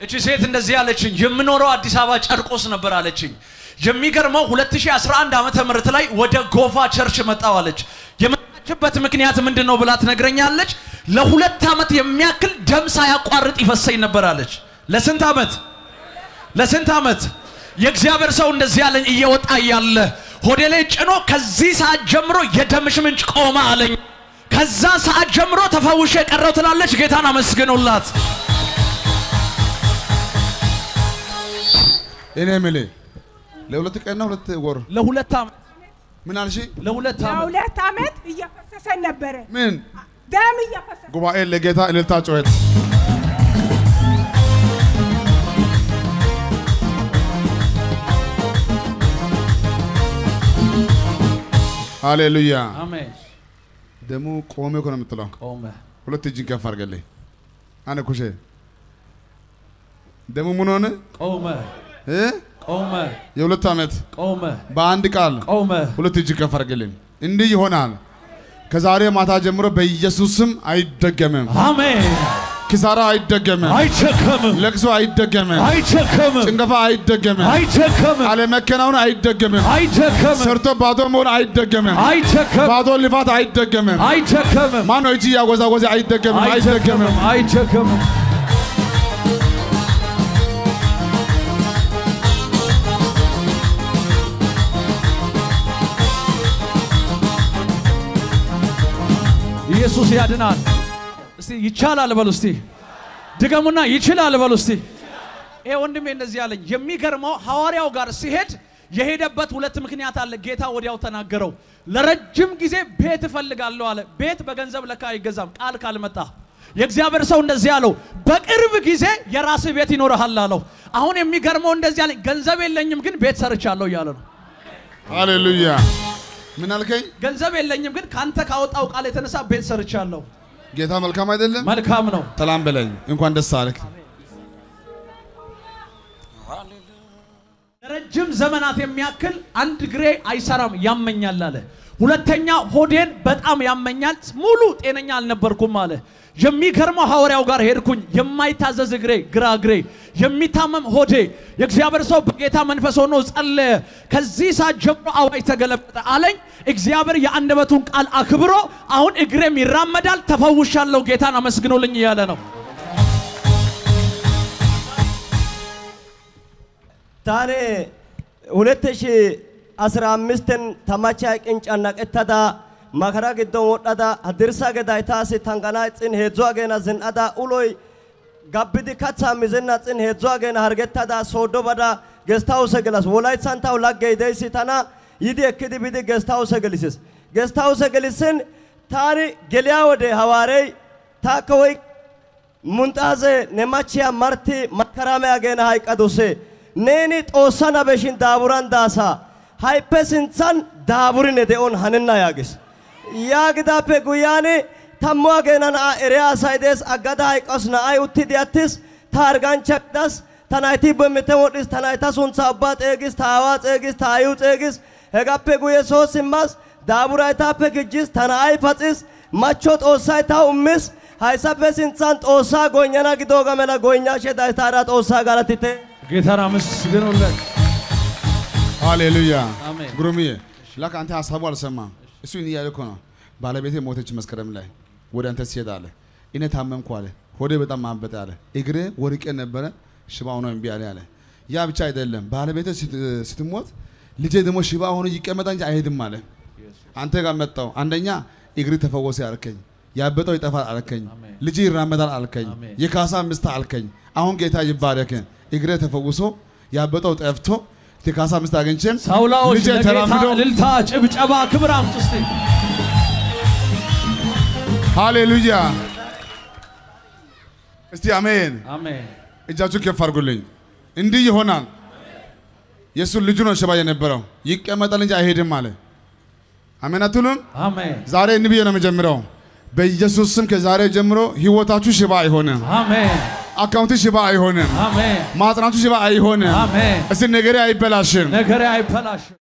እቺ ሴት እንደዚህ አለችኝ። የምኖረው አዲስ አበባ ጨርቆስ ነበር አለችኝ። የሚገርመው 2011 ዓመተ ምህረት ላይ ወደ ጎፋ ቸርች መጣው አለች። የመጣችበት ምክንያት ምንድን ነው ብላ ትነግረኛለች። ለሁለት ዓመት የሚያክል ደም ሳያቋርጥ ይፈሰኝ ነበር አለች። ለስንት ዓመት? ለስንት ዓመት? የእግዚአብሔር ሰው እንደዚህ ያለኝ እየወጣ እያለ ሆዴ ላይ ጭኖ ከዚህ ሰዓት ጀምሮ የደምሽ ምንጭ ቆመ አለኝ። ከዛ ሰዓት ጀምሮ ተፈውሼ የቀረው ትላለች። ጌታን አመስግኑላት። እኔ የምልህ ለሁለት ቀንና ሁለት ወር ለሁለት ዓመት ምን አልሽ? ለሁለት ዓመት ለሁለት ዓመት እየፈሰሰን ነበረ። ምን ደም እየፈሰሰ ጉባኤ ለጌታ እልልታ ጩኸት ሃሌሉያ። አሜን። ደሙ ቆሜ እኮ ነው የምትለው። ቆመ። ሁለት እጅን ከፍ አድርገልኝ። አነ ኩሼ ደሙ ምን ሆነ ቆመ። እ? ቆመ። የሁለት ዓመት ቆመ። በአንድ ቃል ቆመ። ሁለት እጅ ከፍ አድርግልኝ። እንዲህ ይሆናል። ከዛሬ ማታ ጀምሮ በኢየሱስ ስም አይደገምም። አሜን። ኪሳራ አይደገምም። አይቸከምም። ለቅሶ አይደገምም። አይቸከምም። ጭንገፋ አይደገምም። አይቸከምም። አለመከናወን አይደገምም። አይቸከምም። ሰርቶ ባዶ መሆን አይደገምም። አይቸከምም። ባዶ ልፋት አይደገምም። አይቸከምም። ማነው እጅ እያወዛወዘ አይደገምም፣ አይደገምም። አይቸከምም። ኢየሱስ ያድናል። እስቲ ይቻላል በሉ እስቲ ድገሙና ይችላል በሉ እስቲ። ይሄ ወንድሜ እንደዚህ ያለኝ የሚገርመው ሐዋርያው ጋር ሲሄድ የሄደበት ሁለት ምክንያት አለ። ጌታ ወዲያው ተናገረው። ለረጅም ጊዜ ቤት እፈልጋለሁ አለ። ቤት በገንዘብ ለካ አይገዛም ቃል ካልመጣ። የእግዚአብሔር ሰው እንደዚህ አለው፣ በቅርብ ጊዜ የራስህ ቤት ይኖርሃል አለው። አሁን የሚገርመው እንደዚህ ያለኝ ገንዘብ የለኝም ግን ቤት ሰርቻለሁ እያለ ነው። ሃሌሉያ። ምን አልከኝ? ገንዘብ የለኝም ግን ካንተ ካወጣው ቃል የተነሳ ቤት ሰርቻለሁ። ጌታ መልካም አይደለም? መልካም ነው። ሰላም በለኝ። እንኳን ደስ አለህ። ለረጅም ዘመናት የሚያክል አንድ እግሬ አይሰራም ያመኛል አለ። ሁለተኛ ሆዴን በጣም ያመኛል፣ ሙሉ ጤነኛ አልነበርኩም አለ። የሚገርመው ሐዋርያው ጋር ሄድኩኝ። የማይታዘዝ እግሬ፣ ግራ እግሬ፣ የሚታመም ሆዴ። የእግዚአብሔር ሰው በጌታ መንፈስ ሆኖ ጸለየ። ከዚህ ሰዓት ጀምሮ አዋጅ ተገለበጠ አለኝ። እግዚአብሔር የአንደበቱን ቃል አክብሮ አሁን እግሬም ይራመዳል፣ ተፈውሻለሁ፣ ጌታን አመስግኖልኝ እያለ ነው። taane huletti shi asira amisten tamacha qincan naqettada makara giddon wodhada haddirssa geday taasi tangana ixxin heedzu ageena zin''ada uloy gabbidi kathaa mizenna ixxin heedzu ageena hargettada sooddo bada gestawuse gelas wolaytsan taw laggey deyssi tana yidi ekkidi bidi gestawuse gelisis gestawuse gelissin taani geliya wode hawaarey taakka woy munxaaze ne machiya marti makarame ageena hayqqaduse neeni xoossa nabeshin daaburan daasa hayppe sinthan daaburi ne de'on hanenna yaagis yaagidaappe guyyaan tammu ageena na'a eriya asay dees aggada hayqqas na'ay uttidi attis ta harganchcha gidas ta nayti bemmiten wodhis ta nayta sunthaa ubbaa xeegis ta aawaa xeegis ta aayuu xeegis hegappe guyye soo simmas daaburay taappe gijjis ta na'ay paxis machcho xoossay taw immis hayssappe sinthan xoossaa goynnana gidooga mela goynnaashe days taara xoossaa galatite ጌታን አመስግኑለት። ሃሌሉያ አሜን። ግሩምዬ ላክ አንተ ሀሳቡ አልሰማም። እሱ እኔ እያለ እኮ ነው። ባለቤቴ ሞተች መስከረም ላይ ወደ አንተ ሲሄድ አለ እኔ ታመምኩ አለ። ሆዴ በጣም ማበጠ አለ። እግሬ ወድቄ ነበረ ሽባ ሆኖ እምቢ አለ አለ። ያ ብቻ አይደለም ባለቤቴ ስት- ስትሞት ልጄ ደግሞ ሽባ ሆኖ ይቀመጣ እንጂ አይሄድም አለ። አንተ ጋር መጣው። አንደኛ እግሪ ተፈወሰ አልከኝ። ያበጠው ይጠፋል አልከኝ። ልጅ ይራመዳል አልከኝ። አሜን። የካሳ ምስት አልከኝ። አሁን ጌታ ይባረክ። እግሬ ተፈውሶ ያበጠው ጠፍቶ የካሳ ምስት አግኝቼም ሳውላዎች ልጄ ለጌታ ተራምዶ እልልታ፣ ጭብጨባ፣ ክብር አምጡ እስቲ። ሃሌሉያ። እስቲ አሜን። አሜን። እጃችሁ ከፍ አድርጉልኝ። እንዲህ ይሆናል። የእሱ ልጁ ነው ሽባ የነበረው ይቀመጣል እንጂ አይሄድም አለ። አሜን አትሉም? አሜን። ዛሬ እንዲህ ብዬ ነው የምጀምረው። በኢየሱስ ስም ከዛሬ ጀምሮ ህይወታችሁ ሽባ አይሆንም። አሜን። አካውንት ሽባ አይሆንም። አሜን። ማጽናቱ ሽባ አይሆንም። አሜን። እስቲ ነገሬ አይበላሽም። ነገሬ አይበላሽም።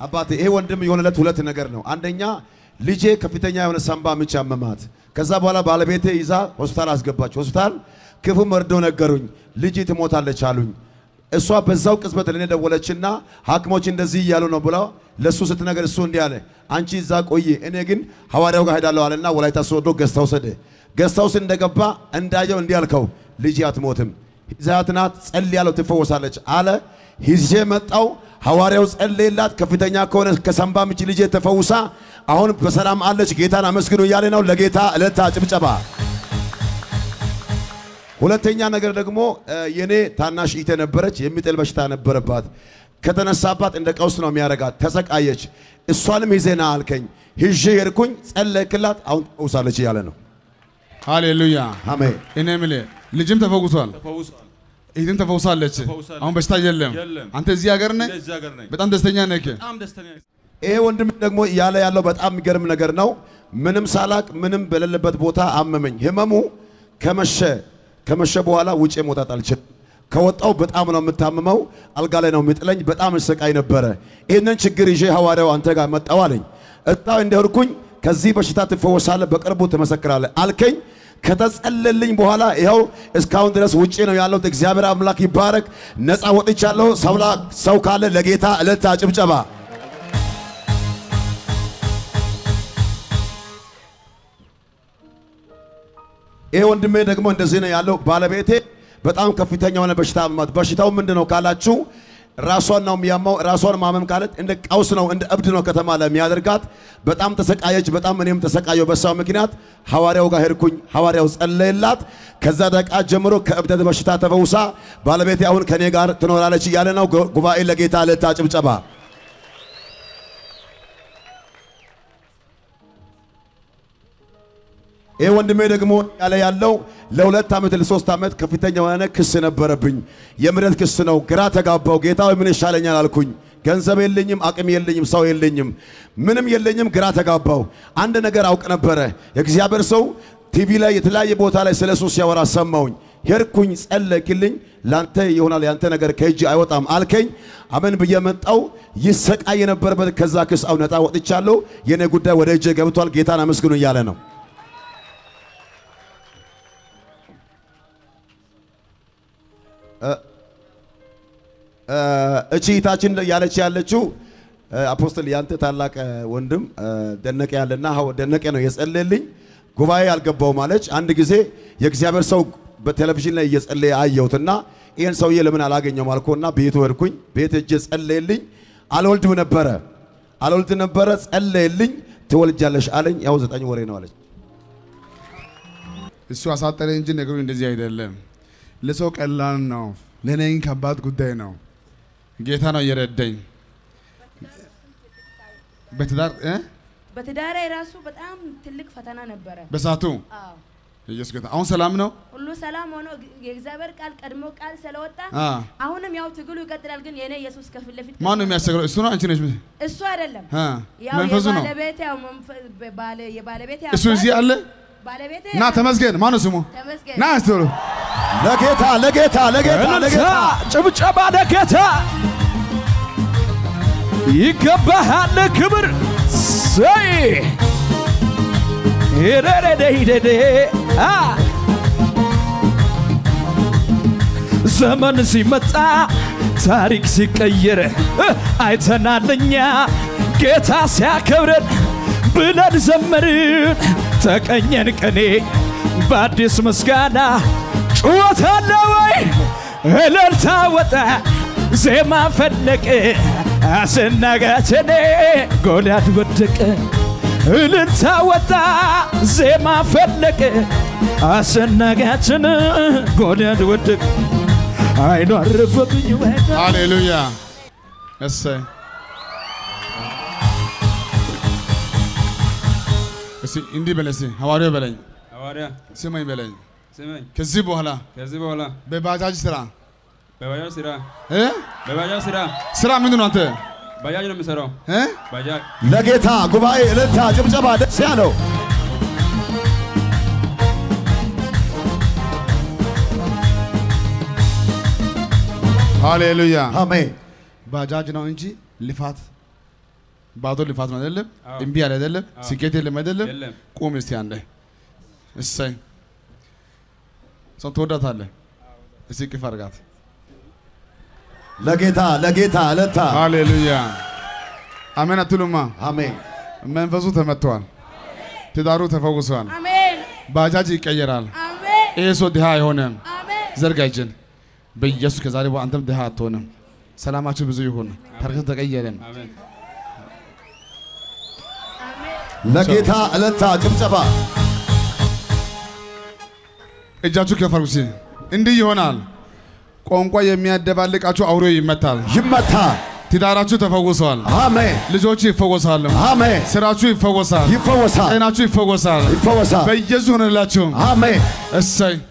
አባቴ ይሄ ወንድም የሆነለት ሁለት ነገር ነው። አንደኛ ልጄ ከፍተኛ የሆነ ሳምባ ምች አመማት። ከዛ በኋላ ባለቤቴ ይዛ ሆስፒታል አስገባች። ሆስፒታል ክፉ መርዶ ነገሩኝ። ልጅ ትሞታለች አሉኝ። እሷ በዛው ቅጽበት ለኔ ደወለችና ሐኪሞች እንደዚህ እያሉ ነው ብላ ለሱ ስትነገር እሱ እንዲህ አለ፣ አንቺ እዛ ቆይ፣ እኔ ግን ሐዋርያው ጋር ሄዳለሁ አለና ወላይታ ሶዶ ገስት ሃውስ ሄደ። ገስት ሃውስ እንደገባ እንዳየው እንዲህ አልከው፣ ልጅ አትሞትም፣ ይዛት ናት፣ ጸልያለሁ ትፈወሳለች አለ። ይዤ መጣው። ሐዋርያው ጸለየላት። ከፍተኛ ከሆነ ከሳምባ ምች ልጄ ተፈውሳ አሁን በሰላም አለች። ጌታን አመስግኑ እያለ ነው። ለጌታ እልልታ ጭብጨባ። ሁለተኛ ነገር ደግሞ እ፣ የኔ ታናሽ ኢቴ ነበረች። የሚጥል በሽታ ነበረባት። ከተነሳባት እንደ ቀውስ ነው የሚያደርጋት። ተሰቃየች። እሷንም ይዜና አልከኝ። ይዤ ሄድኩኝ፣ ጸለይክላት፣ አሁን ተፈውሳለች እያለ ነው። ሃሌሉያ አሜን። እኔ የምልህ ልጅም ተፈውሷል፣ ተፈውሷል። እህትም ተፈውሳለች። ተፈውሳለች። አሁን በሽታ የለም። የለም። አንተ እዚህ ሀገር ነህ፣ እዚህ ሀገር ነኝ። በጣም ደስተኛ ነህ። በጣም ደስተኛ ነኝ። ይሄ ወንድም ደግሞ እያለ ያለው በጣም የሚገርም ነገር ነው። ምንም ሳላቅ ምንም በሌለበት ቦታ አመመኝ። ህመሙ ከመሸ ከመሸ በኋላ ውጭ መውጣት አልችልም። ከወጣው በጣም ነው የምታምመው። አልጋ ላይ ነው የሚጥለኝ። በጣም እሰቃይ ነበረ። ይህንን ችግር ይዤ ሐዋርያው አንተ ጋር መጣው አለኝ። እጣው እንደሄድኩኝ ከዚህ በሽታ ትፈወሳለህ፣ በቅርቡ ትመሰክራለህ አልከኝ። ከተጸለልኝ በኋላ ይኸው እስካሁን ድረስ ውጪ ነው ያለሁት። እግዚአብሔር አምላክ ይባረክ። ነፃ ወጥቻለሁ። ሰውላ- ሰው ካለ ለጌታ እልልታ ጭብጨባ ይሄ ወንድሜ ደግሞ እንደዚህ ነው ያለው። ባለቤቴ በጣም ከፍተኛ የሆነ በሽታ አመማት። በሽታው ምንድን ነው ካላችሁ ራሷን ነው የሚያማው። ራሷን ማመም ካለት እንደ ቀውስ ነው፣ እንደ እብድ ነው ከተማ ላይ የሚያደርጋት። በጣም ተሰቃየች። በጣም እኔም ተሰቃየው በሳው ምክንያት ሐዋርያው ጋር ሄድኩኝ። ሐዋርያው ጸለየላት። ከዛ ደቂቃ ጀምሮ ከእብደት በሽታ ተፈውሳ ባለቤቴ አሁን ከኔ ጋር ትኖራለች እያለ ነው። ጉባኤ ለጌታ እልልታ ጭብጨባ። ይህ ወንድሜ ደግሞ ያለ ያለው ለሁለት ዓመት ለሶስት ዓመት ከፍተኛ የሆነ ክስ ነበረብኝ። የምረት ክስ ነው። ግራ ተጋባው። ጌታ ሆይ ምን ይሻለኛል አልኩኝ። ገንዘብ የለኝም፣ አቅም የለኝም፣ ሰው የለኝም፣ ምንም የለኝም። ግራ ተጋባው። አንድ ነገር አውቅ ነበረ። የእግዚአብሔር ሰው ቲቪ ላይ የተለያየ ቦታ ላይ ስለ እሱ ሲያወራ ሰማውኝ። ሄድኩኝ፣ ጸለይክልኝ። ላንተ ይሆናል ያንተ ነገር ከእጅ አይወጣም አልከኝ። አመን ብዬ መጣው። ይሰቃይ የነበረበት ከዛ ክስ አሁን ነፃ ወጥቻለሁ። የኔ ጉዳይ ወደ እጄ ገብቷል። ጌታን አመስግኑ እያለ ነው። እቺ እህታችን ያለች ያለችው አፖስትል ያንተ ታላቅ ወንድም ደነቀ ያለና ሀው ደነቀ ነው የጸለየልኝ። ጉባኤ አልገባውም አለች። አንድ ጊዜ የእግዚአብሔር ሰው በቴሌቪዥን ላይ እየጸለየ አየሁትና ይህን ሰውዬ ለምን አላገኘውም አልኮና ቤቱ ሄድኩኝ። ቤት እጄ ጸለየልኝ። አልወልድም ነበረ አልወልድ ነበረ ጸለየልኝ። ትወልጃለሽ አለኝ። ያው ዘጠኝ ወሬ ነው አለች። እሱ አሳጠረ እንጂ ነገሩ እንደዚህ አይደለም። ለሰው ቀላል ነው፣ ለእኔ ግን ከባድ ጉዳይ ነው። ጌታ ነው እየረዳኝ በትዳር እ በትዳሬ ራሱ በጣም ትልቅ ፈተና ነበረ። በሳቱ አዎ ኢየሱስ ጌታ አሁን ሰላም ነው። ሁሉ ሰላም ሆኖ የእግዚአብሔር ቃል ቀድሞ ቃል ስለወጣ አ አሁንም ያው ትግሉ ይቀጥላል። ግን የኔ ኢየሱስ ከፊት ለፊት ማን ነው የሚያስቸግረው? እሱ ነው አንቺ ነሽ? እሱ አይደለም አ ያው መንፈሱ ነው። የባለቤቴ ያው መንፈ- ባለ የባለቤቴ እሱ እዚህ አለ። ባለቤቴ ና ተመስገን። ማን ነው ስሙ? ተመስገን ና እስቲ በሉ። ለጌታ ለጌታ ለጌታ እልልታ ለጌታ ጭብጨባ ለጌታ ይገባሃል ክብር ሰይ ሄደደደደደ ዘመን ሲመጣ ታሪክ ሲቀየር አይተናልኛ ጌታ ሲያከብረን ብለን ዘመርን ተቀኘን ቀኔ በአዲስ ምስጋና ጩኸት አለ ወይ እልልታ ወጣ ዜማ ፈለቀ አስናጋችኔ ጎልያድ ወደቀ እልልታ ወጣ ዜማ ፈለቀ አስናጋችን ጎልያድ ወደቀ አይኑ አረፈብኝ ወደ ሃሌሉያ እሰይ። እስቲ እንዲህ በለኝ እስቲ ሐዋርያው በለኝ ሐዋርያ ስማኝ በለኝ። ስመኝ ከዚህ በኋላ ከዚህ በኋላ በባጃጅ ስራ በባጃጅ ስራ እ በባጃጅ ስራ ስራ ምንድን ነው አንተ ባጃጅ ነው የምሰራው። እ ባጃጅ ለጌታ ጉባኤ እልልታ ጭብጨባ ደስ ያለው ሃሌሉያ አሜን። ባጃጅ ነው እንጂ ልፋት ባዶ ልፋት ነው አይደለም? አዎ። እምቢ ያለ አይደለም? አዎ። ስኬት የለም አይደለም? የለም። ቁም እስቲ አንዴ። እሰይ ሰው ትወዳታለህ። እስቲ ቅፍ አድርጋት። ለጌታ ለጌታ እልልታ ሃሌሉያ አሜን አትሉማ? አሜን መንፈሱ ተመቷል። ትዳሩ ተፈውሷል። አሜን ባጃጅ ይቀየራል። አሜን ይህ ሰው ድሃ አይሆንም። አሜን ዘርጋ እጅን በኢየሱስ ከዛሬ በኋላ አንተም ድሃ አትሆንም። ሰላማችሁ ብዙ ይሁን። ታሪክን ተቀየረም። አሜን ለጌታ እልልታ ጭብጨባ እጃችሁ ከፍ አድርጉ። እስኪ እንዲህ ይሆናል። ቋንቋ የሚያደባልቃችሁ አውሬ ይመታል። ይመታ ትዳራችሁ ተፈውሷል። አሜን ልጆቹ ይፈወሳሉ። አሜን ስራችሁ ይፈወሳል። ይፈወሳል ጤናችሁ ይፈወሳል። ይፈወሳል በኢየሱስ ሆነላችሁ። አሜን እሰይ